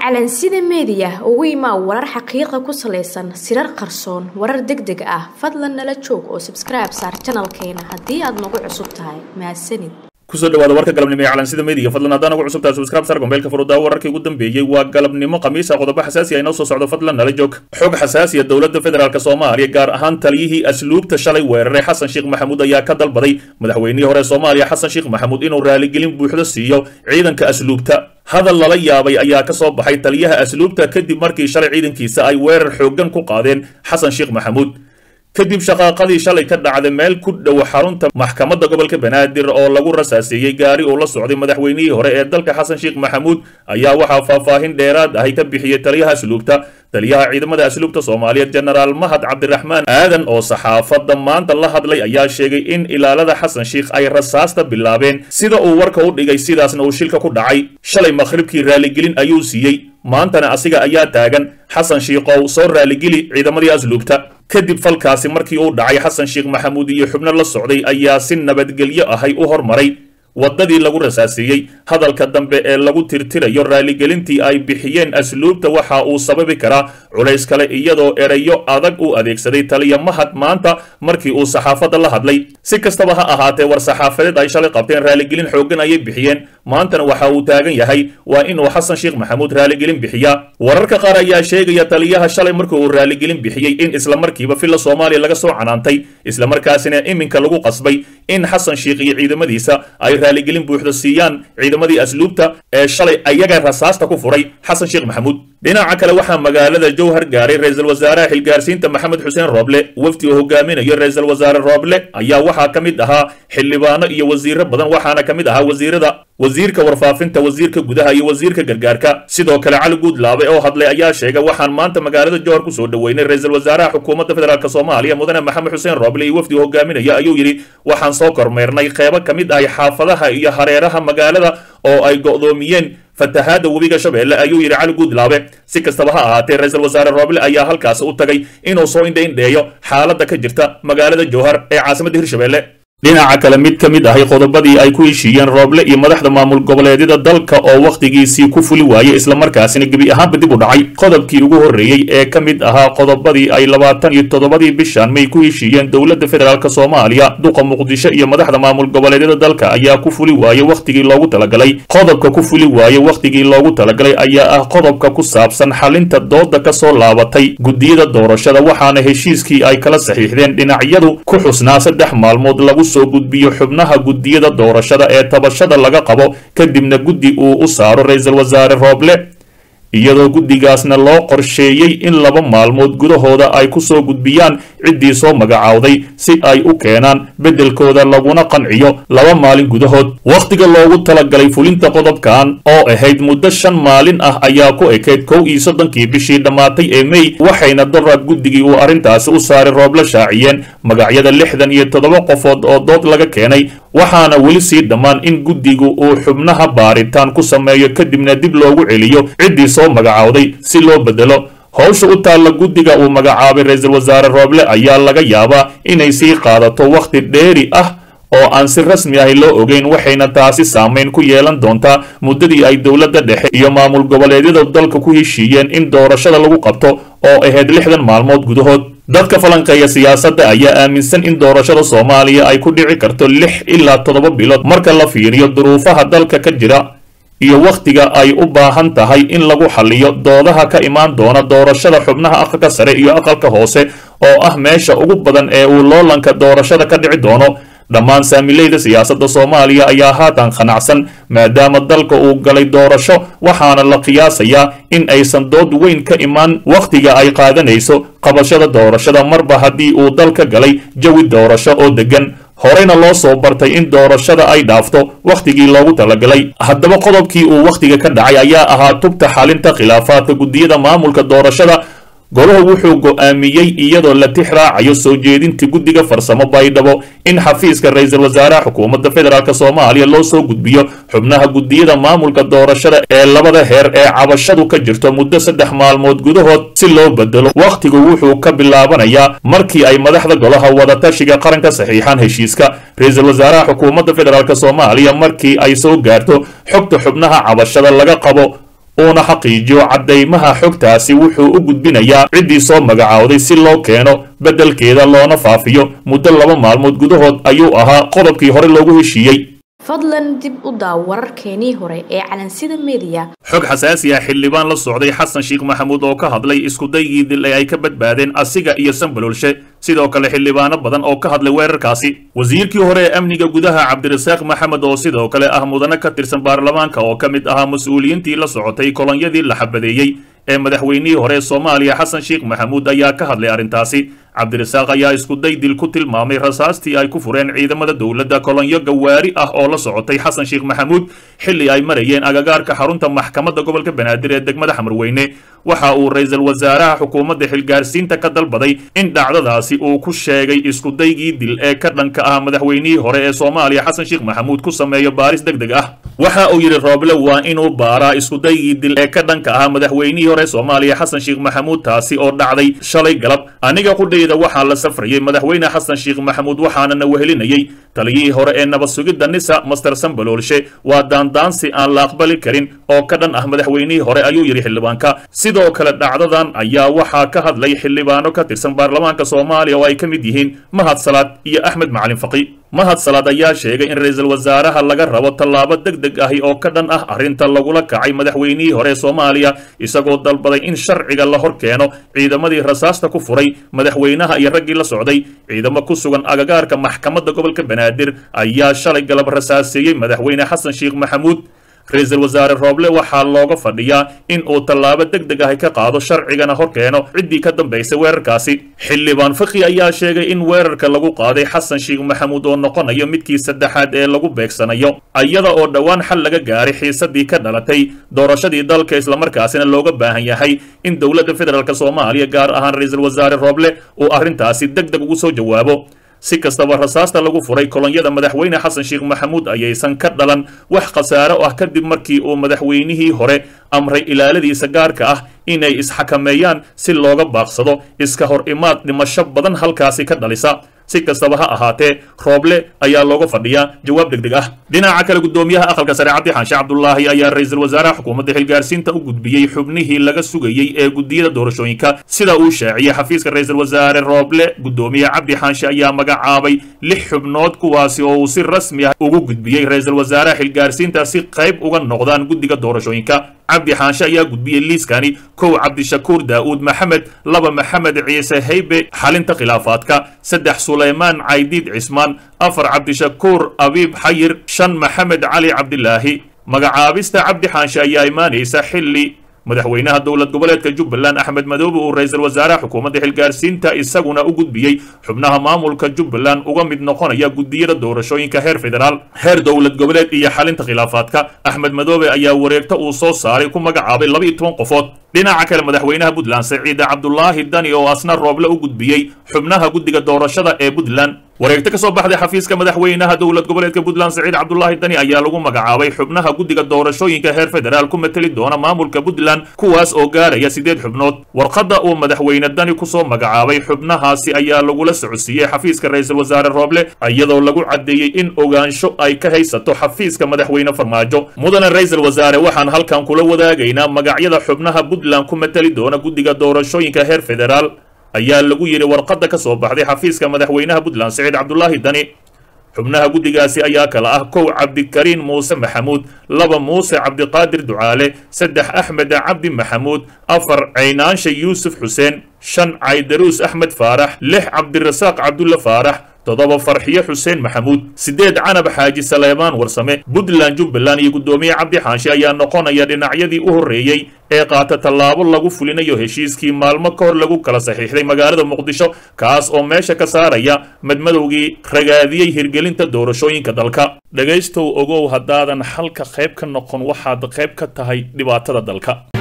calansida meediya ugu imaa warar xaqiiqa ku salaysan sirar qarsoon warar deg deg ah fadlan nala joog oo sabskribe saar janalkeena haddii aad nagu cusub tahay mahadsanid kusoo dhawaada warka galabnimo ee calansida meediga fadlan haddaan ugu cusubtahay subscribe sar gombeelka furudaa wararkii ugu dambeeyey waa galabnimo khamiisa qodobo xasaasi ah inoo soo socdo fadlan nala joog xog xasaasiya dowladda federaalk soomaaliya gaar ahaan taliyihii asluubta shalay weeraray xasan sheekh maxamuud ayaa ka dalbaday madaxweynihii hore soomaaliya xasan sheekh maxamuud inuu raaligelin buuxdo siiyo ciidanka asluubta hadal lala yaabay ayaa ka soo baxay taliyaha asluubta kadib markii shalay ciidankiisa ay weerar xooggan ku qaadeen xasan sheekh maxamuud kadib shaqaaqadii shalay ka dhacday meel ku dhow xarunta maxkamadda gobolka banaadir oo lagu rasaaseeyey gaari uu la socday madaxweynihii hore ee dalka xasan sheekh maxamuud ayaa waxaa faahfaahin dheeraad ahi ka bixiyey taliyaha asluubta taliyaha ciidamada asluubta soomaaliyeed jenaraal mahad cabdiraxmaan aadan oo saxaafadda maanta la hadlay ayaa sheegay in ilaalada xasan sheekh ay rasaasta bilaabeen sida uu warka u dhigay sidaasna uu shilka ku dhacay shalay makhribkii raaligelin ayuu siiyey maantana asiga ayaa taagan xasan shiikow soo raaligeli ciidamadii asluubta kadib falkaasi markii uu dhacay xasan sheekh maxamuud iyo xubno la socday ayaa si nabadgelyo ahay u hormaray waddadii lagu rasaaseeyey hadalka dambe ee lagu tirtirayo raaligelintii ay bixiyeen asluubta waxa uu sababi karaa culays kale iyadoo erayo adag u adeegsaday taliya mahad maanta markii uu saxaafadda la hadlay si kastaba ha ahaatee war saxaafadeed ay shalay qabteen raaligelin xooggan ayay bixiyeen maantana waxa uu taagan yahay waa inuu xasan sheekh maxamuud raaligelin bixiyaa wararka qaar ayaa sheegaya taliyaha shalay markii uu raaligelin bixiyey in islamarkiiba filla soomaaliya laga soo canaantay islamarkaasina iminka lagu qasbay in xasan sheekh iyo ciidamadiisa ay raaligelin buuxda siiyaan ciidamadii asluubta ee shalay ayaga rasaasta ku furay xasan sheekh maxamuud dhinaca kale waxaa magaalada jowhar gaaray ra-iisul wasaaraha xilgaarsiinta maxamed xuseen rooble wafdi uu hogaaminayo ra-iisul wasaare rooble ayaa waxaa ka mid ahaa xildhibaano iyo wasiiro badan waxaana ka mid ahaa wasiirada wasiirka warfaafinta wasiirka gudaha iyo wasiirka gargaarka sidoo kale cali guudlaabe oo hadlay ayaa sheegay waxaan maanta magaalada jowhar kusoo dhoweynay ra-iisul wasaaraha xukuumadda federaalk soomaaliya mudane maxamed xuseen rooble iyo wafdi hogaaminaya ayuu yidhi waxaan soo kormeernay qeybo ka mid ahay xaafadaha iyo hareeraha magaalada oo ay go'doomiyeen fatahaada webiga shabeelle ayuu yidhi cali guudlaabe si kastaba ha ahaatee ra-iisul wasaare rooble ayaa halkaasi u tagay inuu soo indhaindheeyo xaaladda ka jirta magaalada jowhar ee caasimadda hirshabeelle dhinaca kale mid ka mid ahay qodobadii ay ku heshiiyeen rooble iyo madaxda maamul goboleedyada dalka oo wakhtigiisii ku fuli waayey islamarkaasina gebi ahaanba dib u dhacay qodobkii ugu horreeyey ee ka mid ahaa qodobadii ay labaatan iyo toddobadii bishan may ku heshiiyeen dowladda federaalk soomaaliya duqa muqdisho iyo madaxda maamul goboleedyada dalka ayaa ku fuli waayey wakhtigii loogu talagalay qodobka ku fuli waayey wakhtigii loogu talagalay ayaa ah qodobka ku saabsan xalinta dooda ka soo laabatay guddiyada doorashada waxaana heshiiskii ay kala saxiixdeen dhinacyadu ku xusnaa saddex maalmood lagu soo gudbiyo xubnaha guddiyada doorashada ee tabashada laga qabo kadibna guddi uu u saaro ra-iisul wasaare rooble iyadoo guddigaasna loo qorsheeyey in laba maalmood gudahooda ay ku soo gudbiyaan ciddii soo magacaawday si ay u keenaan beddelkooda laguna qanciyo laba maalin gudahood wakhtiga loogu talagalay fulinta qodobkan oo ahayd muddo shan maalin ah ayaa ku ekayd kow iyo soddonkii bishii dhammaatay ee mey waxayna daraad guddigii uu arrintaasi u saaray rooble shaaciyeen magacyada lixdan iyo toddoba qofood oo dood laga keenay waxaana weli sii dhammaan in guddigu uu xubnaha baaritaan ku sameeyo kadibna dib loogu celiyo ciddii soo magacaawday si loo beddelo howsha u taalla guddiga uu magacaabay ra-iisul wasaare rooble ayaa laga yaabaa inay sii qaadato wakhti dheeri ah oo aan si rasmi ahi loo ogeyn waxayna taasi saamayn ku yeelan doontaa muddadii ay dowladda dhexe iyo maamul goboleedyada dalka ku heshiiyeen in doorashada lagu qabto oo ahayd lixdan maalmood gudahood dadka falanqeeya siyaasadda ayaa aaminsan in doorashada soomaaliya ay ku dhici karto lix ilaa toddoba bilood marka la fiiriyo duruufaha dalka ka jira iyo wakhtiga ay u baahan tahay in lagu xaliyo doodaha ka imaan doona doorashada xubnaha aqalka sare iyo aqalka hoose oo ah meesha ugu badan ee uu loolanka doorashada ka dhici doono dhammaan saamileyda siyaasadda soomaaliya ayaa haatan qanacsan maadaama dalka uu galay doorasho waxaana la qiyaasayaa in aysan dood weyn ka imaan wakhtiga ay qaadanayso qabashada doorashada marba haddii uu dalka galay jawi doorasho oo deggan horeyna loo soo bartay in doorashada ay dhaafto wakhtigii loogu talagalay haddaba qodobkii uu wakhtiga ka dhacay ayaa ahaa tubta xalinta khilaafaadka guddiyada maamulka doorashada goluhu wuxuu go'aamiyey iyadoo la tix raacayo soo jeedintii guddiga farsamo baydhabo in xafiiska ra-iisul wasaaraha xukuumadda federaalk soomaaliya loo soo gudbiyo xubnaha guddiyada maamulka doorashada ee labada heer ee cabashadu ka jirto muddo saddex maalmood gudahood si loo bedelo wakhtigu wuxuu ka bilaabanayaa markii ay madaxda golaha wadatashiga qaranka saxiixaan heshiiska ra-iisul wasaaraha xukuumadda federaalk soomaaliya markii ay soo gaarto xogta xubnaha cabashada laga qabo uuna xaqiijiyo caddaymaha xogtaasi wuxuu u gudbinayaa ciddii soo magacaawday si loo keeno beddelkeeda loona faafiyo muddo laba maalmood gudahood ayuu ahaa qodobkii hore loogu heshiiyey fadlan dib u daaw wararkeenii hore ee calansida mediya xog xasaasi ah xildhibaan la socday xasan sheekh maxamuud oo ka hadlay iskudaygii dil ee ay ka badbaadeen asiga iyo sanbalolshe sidoo kale xildhibaano badan oo ka hadlay weerarkaasi wasiirkii hore ee amniga gudaha cabdirasaaq maxamed oo sidoo kale ah mudane ka tirsan baarlamaanka oo ka mid ahaa mas-uuliyiintii la socotay kolonyadii la xabadeeyey ee madaxweynihii hore ee soomaaliya xasan sheekh maxamuud ayaa ka hadlay arrintaasi cabdirasaaq ayaa iskuday dil ku tilmaamay rasaastii ay ku fureen ciidamada dowladda kolonyo gawaari ah oo la socotay xasan sheekh maxamuud xilli ay marayeen agagaarka xarunta maxkamadda gobolka banaadir ee degmada xamarweyne waxa uu ra-iisul wasaaraha xukuumadda xilgaarsiinta ka dalbaday in dhacdadaasi uu ku sheegay iskudaygii dil ee ka dhanka ah madaxweynihii hore ee soomaaliya xasan sheekh maxamuud ku sameeyo baaris deg deg ah waxa uu yidhi rooble waa inuu baaraa iskudaygii dil ee ka dhanka ah madaxweynihii hore soomaaliya xasan sheekh maxamuud taasi oo dhacday shalay galab aniga qudhayda waxaa la safrayay madaxweyne xasan sheekh maxamuud waxaana na wehelinayay taliyihii hore ee nabad sugidda nisa master sambaloolshe waa daandaansi aan la aqbali karin oo ka dhan ah madaxweynihii hore ayuu yidhi xildhibaanka sidoo kale dhacdadan ayaa waxaa ka hadlay xildhibaano ka tirsan baarlamaanka soomaaliya oo ay ka mid yihiin mahad salaad iyo axmed macalin faqi mahad salaad ayaa sheegay in ra-iisul wasaaraha laga rabo tallaabo deg deg ahi oo ka dhan ah arrinta lagula kacay madaxweynihii hore ee soomaaliya isagoo dalbaday in sharciga la hor keeno ciidamadii rasaasta ku furay madaxweynaha iyo raggii la socday ciidamo ku sugan agagaarka maxkamadda gobolka banaadir ayaa shalay galab rasaaseeyey madaxweyne xasan sheekh maxamuud ra-iisul wasaare rooble waxaa looga fadhiyaa in uu tallaabo deg deg ahi ka qaado sharcigana hor keeno ciddii ka dambaysay weerarkaasi xildhibaan fakhi ayaa sheegay in weerarka lagu qaaday xasan sheekh maxamuud oo noqonayo midkii saddexaad ee lagu beegsanayo iyada oo dhowaan xal laga gaaray xiisadii ka dhalatay doorashadii dalka islamarkaasina looga baahan yahay in dowladda federaalk soomaaliya gaar ahaan ra-iisul wasaare rooble uu arrintaasi deg deg ugu soo jawaabo si kastaba rasaasta lagu furay kolonyada madaxweyne xasan sheekh maxamuud ayaysan ka dhalan wax khasaaro ah kadib markii uu madaxweynihii hore amray ilaaladiisa gaarka ah inay isxakameeyaan si looga baaqsado iska hor imaad dhimasho badan halkaasi ka dhalisa si kastaba ha ahaatee rooble ayaa looga fadhiyaa jawaab deg deg ah dhinaca kale guddoomiyaha aqalka sare cabdi xaanshe cabdulaahi ayaa ra-iisul wasaaraha xukuumadda xilgaarsiinta u gudbiyey xubnihii laga sugayey ee guddiyada doorashooyinka sida uu shaaciyey xafiiska ra-iisul wasaare rooble guddoomiye cabdi xaanshe ayaa magacaabay lix xubnood kuwaasi oo uu si rasmi ah ugu gudbiyey ra-iisul wasaaraha xilgaarsiinta si qayb uga noqdaan guddiga doorashooyinka cabdi xaanshe ayaa gudbiyey liiskani kow cabdishakuur daa'uud maxamed laba maxamed ciise haybe xalinta khilaafaadka saddex sulaymaan caydiid cismaan afar cabdishakuur abiib xayir shan maxamed cali cabdilaahi magacaabista cabdi xaanshe ayaa imaanaysa xilli madaxweynaha dowlad goboleedka jubbaland axmed madoobe uu ra-iisul wasaaraha xukuumadda xilgaarsiinta isaguna u gudbiyey xubnaha maamulka jubbaland uga mid noqonaya guddiyada doorashooyinka heer federaal heer dowlad goboleed iyo xalinta khilaafaadka axmed madoobe ayaa wareegto uu soo saaray ku magacaabay laba iyo toban qofood dhinaca kale madaxweynaha puntland saciide cabdulaahi dani oo asna rooble u gudbiyey xubnaha guddiga doorashada ee puntland wareegto ka soo baxday xafiiska madaxweynaha dowlad goboleedka puntland saciid cabdulaahi dani ayaa lagu magacaabay xubnaha guddiga doorashooyinka heer federaal ku mateli doona maamulka puntland kuwaas oo gaaraya siddeed xubnood warqadda uu madaxweyne dani kusoo magacaabay xubnahaasi ayaa lagula socodsiiyey xafiiska ra-iisul wasaare rooble iyadoo lagu caddeeyey in ogaansho ay ka haysato xafiiska madaxweyne farmaajo mudane ra-iisul wasaare waxaan halkan kula wadaagaynaa magacyada xubnaha puntland ku mateli doona guddiga doorashooyinka heer federaal ayaa lagu yidhi warqadda ka soo baxday xafiiska madaxweynaha puntland saciid cabdulaahi dani xubnaha guddigaasi ayaa kala ah kow cabdikariin muuse maxamuud laba muuse cabdiqaadir ducaale saddex axmed cabdi maxamuud afar caynaansha yuusuf xuseen shan caydaruus axmed faarax lix cabdirasaaq cabdulla faarax toddoba farxiyo xuseen maxamuud siddeed canab xaaji saleemaan warsame puntland jubbaland iyo guddoomiye cabdi xaanshe ayaa noqonaya dhinacyadii u horreeyey ee qaata tallaabo lagu fulinayo heshiiskii maalmo ka hor lagu kala saxiixday magaalada muqdisho kaas oo meesha ka saaraya madmadowgii ragaadiyey hirgelinta doorashooyinka dalka dhegaystow ogow haddaadan halka qayb ka noqon waxaad qayb ka tahay dhibaatada dalka